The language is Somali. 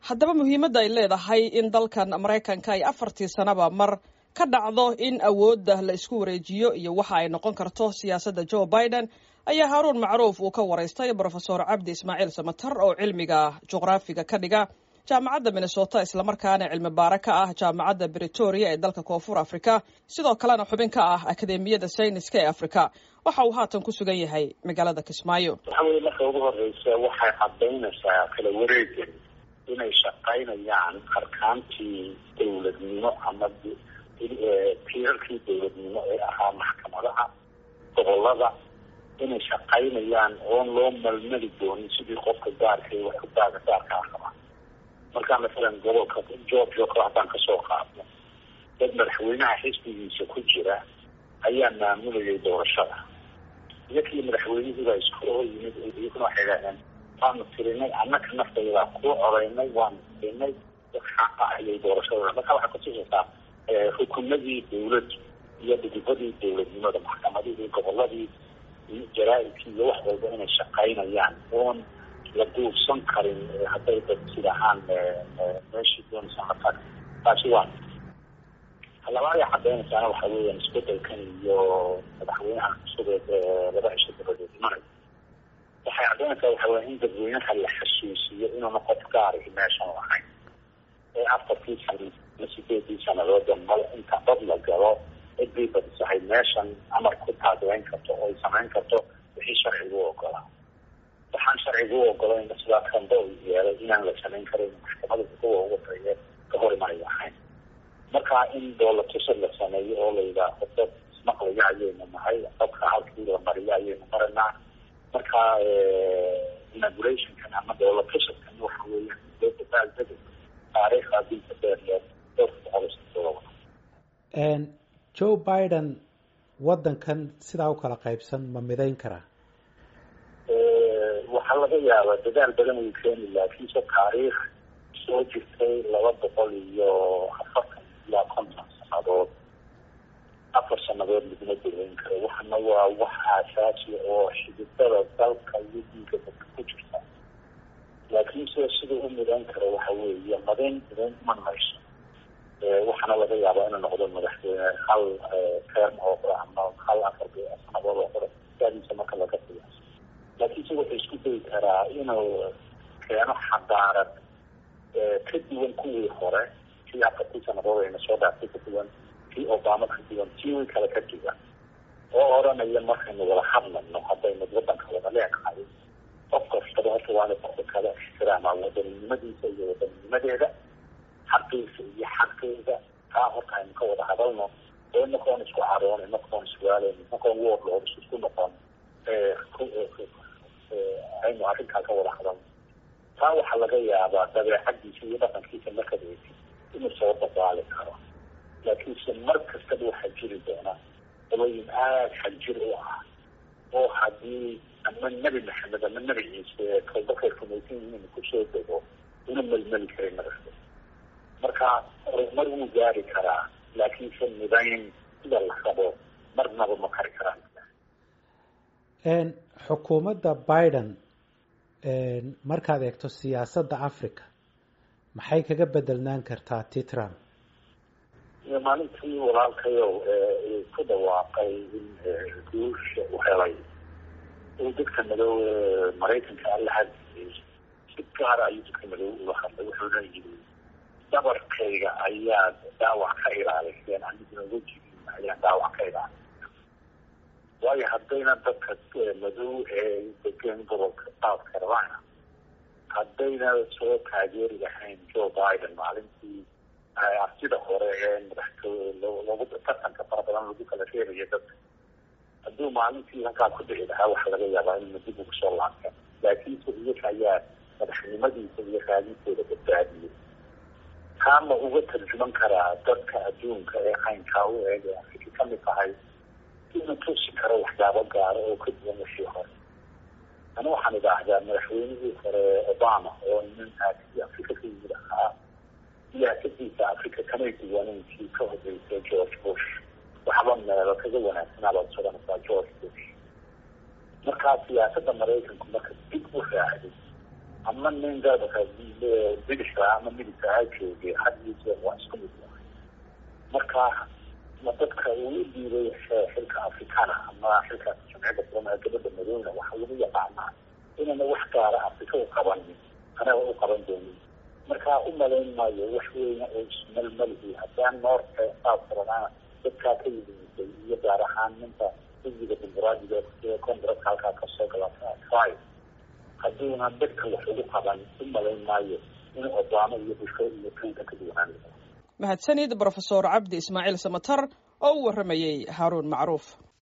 haddaba muhiimadda ay leedahay in dalkan maraykanka ay afartii sanaba mar ka dhacdo in awoodda la isku wareejiyo iyo waxa ay noqon karto siyaasadda joe biden ayaa haaruun macruuf uu ka waraystay brofesor cabdi ismaaciil samatar oo cilmiga juqraafiga ka dhiga jaamacadda minnesota islamarkaana cilmi baare ka ah jaamacadda britoria ee dalka koonfur africa sidoo kalena xubin ka ah akademiyada sayniska ee africa waxa uu haatan ku sugan yahay magaalada kismaayo waxa weye marka ugu horeysa waxay cadaynaysaa kala wareegan inay shaqaynayaan arkaantii dowladnimo ama tiirarkii dowladnimo ee ahaa maxkamadaha gobolada inay shaqaynayaan oon loo malmali doonin sidii qofka gaarka wax ku daaga gaarka ah qabaa markaa masalan gobolka georgia kale haddaan kasoo qaadno dad madaxweynaha xisbigiisa ku jira ayaa maamulayay doorashada iyakii madaxweynihiibaa isku oo yimid iyaguna waxay idhahdeen waanu tirinay annaka naftaydaa kuu codaynay waanu tirinay xaqa ayay doorashada marka waxay kutusaysaa xukumadii dawladdu iyo dhidibadii dowladnimada maxkamadihii goboladii jaraa-idkii iyo wax walba inay shaqaynayaan oon la duursan karin hadday dad sidahaan meeshii doonaysa markaa taasi waa labaad ay cadaynaysaana waxa weeyaan isbedelkan iyo madaxweynaha cusub ee laba cisho dabadeed imanay waxay cadaynaysaa waxa weya in dadweynaha la xasuusiyo inuuna qof gaarihi meeshan lahayn ee afartii sana ma sideedii sanadooda mal inta dad la galo cidbii badisahay meeshan amar ku taageeyn karto oo ay samayn karto wixii sharcigu ogolaa waxaan sharcigu ogolayn sidaa kanda u yeelay inaan la samayn karin maxkamada kuwa ugu tariye ka hor imanay ahayn marka in doolatusad la sameeyo oo la yidhaaho dad ismaqlaya ayaynu nahay dadka halkii la mariyo ayaynu maranaa marka inaugurationkan ama doolatusadkan waxa weeyaan dabaaldega taariikhda dilka dheer dhowrka boqol joe biden waddankan sidaa u kala qaybsan ma midayn karaa waxaa laga yaabaa dadaal badan uu keeni laakiinse taariikh soo jirtay laba boqol iyo afartan ilaa konton sanadood afar sanadood laguma daweyn karo waxana waa wax aasaasiya oo xididada dalka iyo diinka dadka ku jirta laakiinse sida u midayn karo waxa weeye madayn midayn iman mayso waxaana laga yaabaa inuu noqdo madaxweyne hal term oo qura ama hal afar sanadood oo qura daadiisa marka laga qiyaaso laakiinse wuxuu isku dayi karaa inuu keeno xadaarad ka duwan kuwii hore kii afartii sanadood ayna soo dhaaftay ka duwan kii obama ka duwan kii kale ka duwan oo odhanaya markaynu wada hadlayno haddaynu wadanka wada leeqahay qof kastaba horta waana qofka kale ixtiraamaa wadaninimadiisa iyo wadaninnimadeeda xaqiisa iyo xaqeeda taa horta aynu ka wada hadalno oo inakoon isku caroon inakoon iswaalen inakoon woodlood isku noqon aynu arrinkaa ka wada hadalno taa waxaa laga yaabaa dabeecadiisa iyo dhaqankiisa markaad eegtid inuu soo dabaali karo laakiinse mar kastaba waxaa jiri doona dabooyin aada xaljir u ah oo haddii ama nebi maxamed ama nebi ciise kalbakay rumaysan yihiin kusoo dego una melmeli karin nagasta marka horumar wuu gaari karaa laakiinse midayn sida la rabo marnaba ma kari karaan xukuumadda biden markaad eegto siyaasadda africa maxay kaga bedelnaan kartaa ti trump maalintii walaalkayow ku dhawaaqay in guusha u helay uu dadka madow maraykanka alla hadiyey si gaara ayuu dadka madow ula hadlay wuxuuna yidhi dhabarkayga ayaad dhaawac ka ilaaliseen aniguna wejigiina ayaan dhaawac ka ilaalin waayo haddayna dadka madow ee degan gobolka south carolina haddayna soo taageeri lahayn joe biden maalintii artida hore ee madaxtooye lagu tartanka fara badan lagu kala reebayo dadka hadduu maalintii halkaa ku dhici lahaa waxaa laga yaabaa in dib ugu soo laabta laakiinse iyaga ayaa madaxnimadiisa iyo raadintooda badbaadiyey taama uga tarjuman karaa dadka adduunka ee caynkaa u eeg ee afrika ka mid tahay inuu tusi karo waxyaabo gaaro oo ka duwan wixii hore ana waxaan idhaahdaa madaxweynihii hore obama oo nin aadkii afrika ka yimid ahaa siyaasadiisa afrika kamay duwaneyn kii ka horeysay george bush waxba meelo kaga wanaagsanaabaad sodanaysaa george bush markaa siyaasada maraykanku marka dib u raacday ama nin gaadaka bidixka ama midigka ha joogay had iyo jeer waa isku mid yahay marka ma dadka uu u dhiibay xilka afrikana ama xilka jamciyadda kulama ee gabadha madowna waxaa lagu yaqaanaa inana wax gaara afrika u qabanin anaga u qaban doonin markaa u malayn maayo wax weyna oo ismalmalihi haddaan noorta qaab kalena dadkaa ka yimiday iyo gaar ahaan ninka xisbiga dimuqraadiga ee congareska halkaa kasoo gala try hadduuna dadka wax ugu qaban u malayn maayo in obama iyo busho iyo clinton ka duwanaan mahadsanid brofesor cabdi ismaaciil samatar oo u warramayey haaruun macruuf